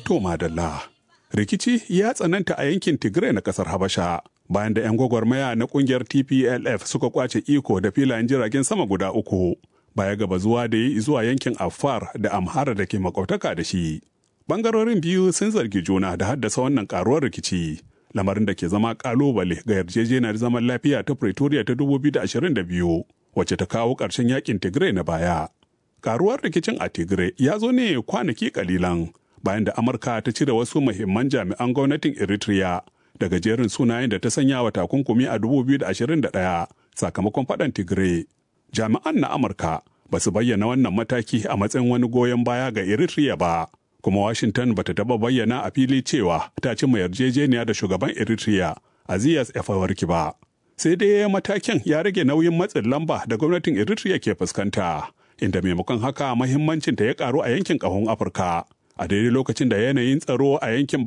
To madalla. Rikici ya tsananta a yankin Tigray na kasar Habasha bayan da 'yan gwagwarmaya na kungiyar TPLF suka kwace iko da filayen jiragen sama guda uku baya gaba zuwa da yi zuwa yankin Afar da Amhara da ke makwabtaka da shi. Bangarorin biyu sun zargi juna da haddasa wannan karuwar rikici. Lamarin da ke zama kalubale ga yarjejeniyar zaman lafiya ta Pretoria ta 2022 wacce ta kawo ƙarshen yakin Tigray na baya. Karuwar rikicin a Tigray ya zo ne kwanaki kalilan bayan da Amurka ta cire wasu muhimman jami'an gwamnatin Eritrea daga jerin sunayen da ta sanya wa takunkumi a 2021 sakamakon faɗan Tigray. Jami'an na Amurka ba su bayyana wannan mataki a matsayin wani goyon baya ga Eritrea ba, kuma Washington ba ta taɓa bayyana a fili cewa ta cimma yarjejeniya da shugaban Eritrea Azias Afewerki ba. Sai dai matakin ya rage nauyin matsin lamba da gwamnatin Eritrea ke fuskanta, inda maimakon haka mahimmancinta ya karu a yankin ƙahon Afirka. a daidai lokacin da yanayin tsaro a yankin